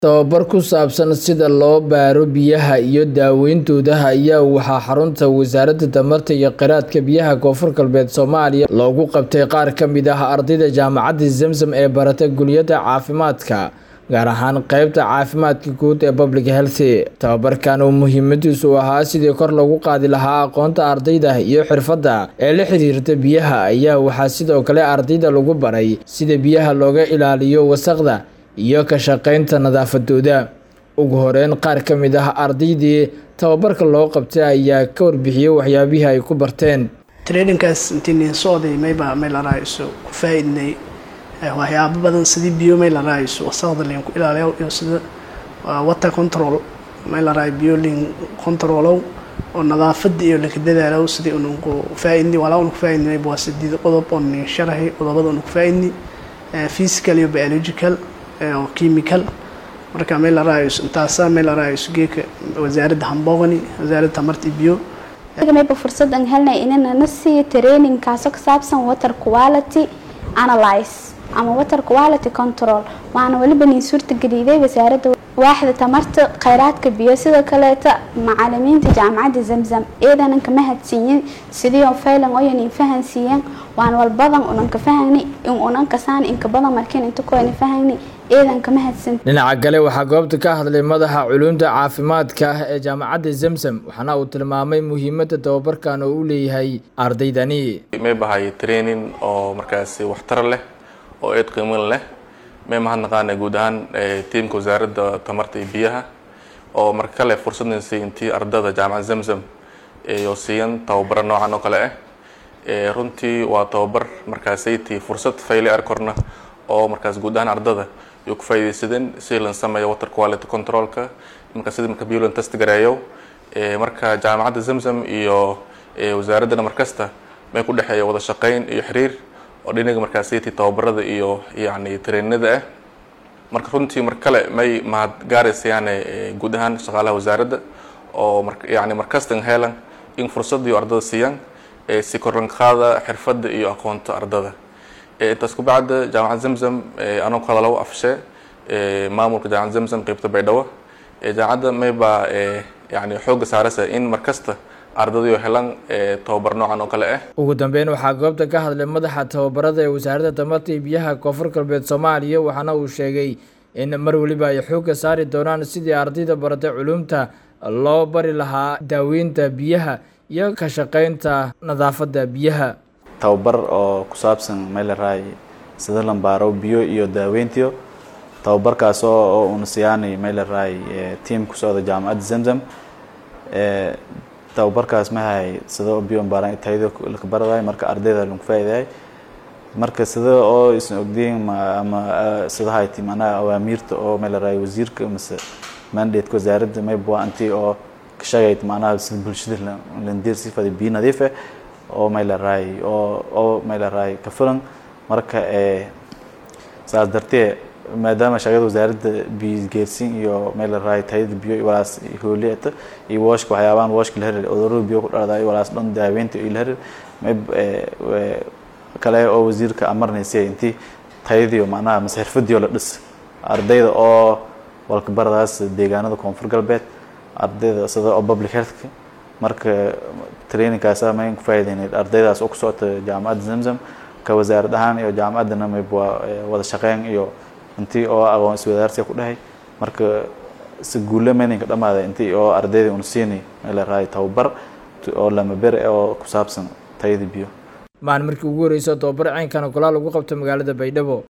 Tababar ku saabsan sida loo baaro biyaha iyo daawayntooda ayaa waxaa xarunta Wasaaradda Tamarta iyo Kheyraadka Biyaha Koonfur Galbeed Soomaaliya loogu qabtay qaar ka mid ah ardayda Jaamacadda Zamzam ee barata kulliyadda caafimaadka, gaar ahaan qaybta caafimaadka guud ee Public Health. Tababarkan oo muhiimadiisu ahaa sidii kor loogu qaadi lahaa aqoonta ardayda iyo xirfadda ee la xiriirta biyaha ayaa waxaa sidoo kale ardayda lagu baray sida biyaha looga ilaaliyo wasakhda iyo ka shaqaynta nadaafadooda. Ugu horeyn, qaar ka mid ah ardaydii tababarka loo qabtay ayaa ka warbixiyay waxyaabihii ay ku barteen. traininkaas intii socday mayba may la raayso ku faa'iidnay waxyaabo badan sidii biyo may la raayso wasakhda leen ku ilaaliyo iyo sida water control may la raayo biyo leen controlow oo nadaafada iyo laka dadaalow sidii unu ku faa'iidnay walaa unu ku faa'iidnay waa sideed qodob oo nin sharaxay qodobada unu ku faa'iidnay physical iyo biological oo chemical marka may la raayso intaasa may la raayso geeka wasaaradda hambogani wasaaradda tamarta iyo biyo mayba fursad aan helnay inaan na siiyo training kaasoo ka saabsan water quality analyze ama water quality control waxaana weliba niin suurtageliyay wasaaradda waaxda tamarta kheyraadka biyo sidoo kaleeta macalimiinta jaamacadda zamzam iidanan kama hadsiiyin sidii oo faylan oyan in fahansiiyeen waan walbadan unan ka fahani in unan kasaan inka badan markiin inta kuwayna fahani iidan kama hadsan dhinaca kale waxaa goobta ka hadlay madaxa culuumta caafimaadka ee jaamacadda zamzam waxaana uu tilmaamay muhiimadda tababarkan oo u leeyahay ardaydani may bahay training oo markaasi waxtar leh oo eed qiimin leh may mahadnaqaana guud ahaan tiimka wasaaradda tamarta iyo biyaha oo marka kale fursadna siiyay intii ardada jaamacadda zamzam iyo siiyan tababaro noocan oo kale ah runtii waa tababar markaasaytii fursad fayle arkorna oo markaas guud ahaan ardada iyo ku faa'iidaysadeen si lan sameeyo water quality controlka marka sida marka biyo lan test gareeyo marka jaamacadda zamzam iyo wasaaraddana markasta may ku dhexeeya wada shaqayn iyo xiriir oo dhinaga markaasaytii tababarada iyo yacni traininada ah marka runtii mar kale may mahad gaaraysayaane guud ahaan shaqaalaha wasaaradda oo mar yacni markastan helan in fursad iyo ardada siiyaan si korlan qaada xirfadda iyo aqoonta ardada intaas ku bacda jaamacad zamzam anoo ku hadalo afshe maamulka jaamacad zamzam qeybta baydhabo jaamacadda mayba yani xooga saaraysa in markasta ardadayo helaan tababar noocan oo kale ah ugu dambeyn waxaa goobta ka hadlay madaxa tababarada ee wasaaradda tamarta iyo biyaha koonfur galbeed soomaaliya waxaana uu sheegay in mar weliba ay xooga saari doonaan sidii ardayda baratay culuumta loo bari lahaa daaweynta biyaha iyo ka shaqaynta nadaafadda biyaha tababar oo ku saabsan meelaraay sida lambaaro biyo iyo daaweyntiyo tababarkaas oo una siyaanay meelaraay tiam ku socda jaamacadda zamzam tababarkaas mahay sida biyo mbaaran tayada laka baradaay marka ardayda lagu faa'iidaay marka sida oo isan ogdiin ama sida hayti macnaha awaamiirta oo meelaraay wasiirka mise mandate wasaaradda mayba anti oo ka shaqayd macnaha sida bulshada landiir sifada biyo nadiif ah oo meelaraay oo oo meelaraay ka filan marka saas dartee maadaama shaqada wasaaradda biyo geersin iyo meelaraay tayada biyo walaas hooliyata iyo washka waxyaabahan washka la herir cudurada biyo ku dhaladaay walaas dhan daaweynta iyo la herir kale oo wasiirka amarnaysay intii tayadiyo macnaha mase xirfadiyo la dhis ardayda oo walka baradaas deegaanada koonfur galbeed ardayda sida oo public healthka marka trainingkaas mayn ku faa'iideynay ardaydaas oo ku socota jaamacadda zamzam ka wasaarad ahaan iyo jaamacaddana mayb waa wada shaqeyn iyo intii oo aqoon iswadaarsiga ku dhahay marka si guulle mayninka dhamaaday intii oo ardayda una siinay meel raay tababar oo lama bere oo ku saabsan tayada biyo maalin markii ugu horreysay tababar ceynkana golaal lagu qabto magaalada baydhabo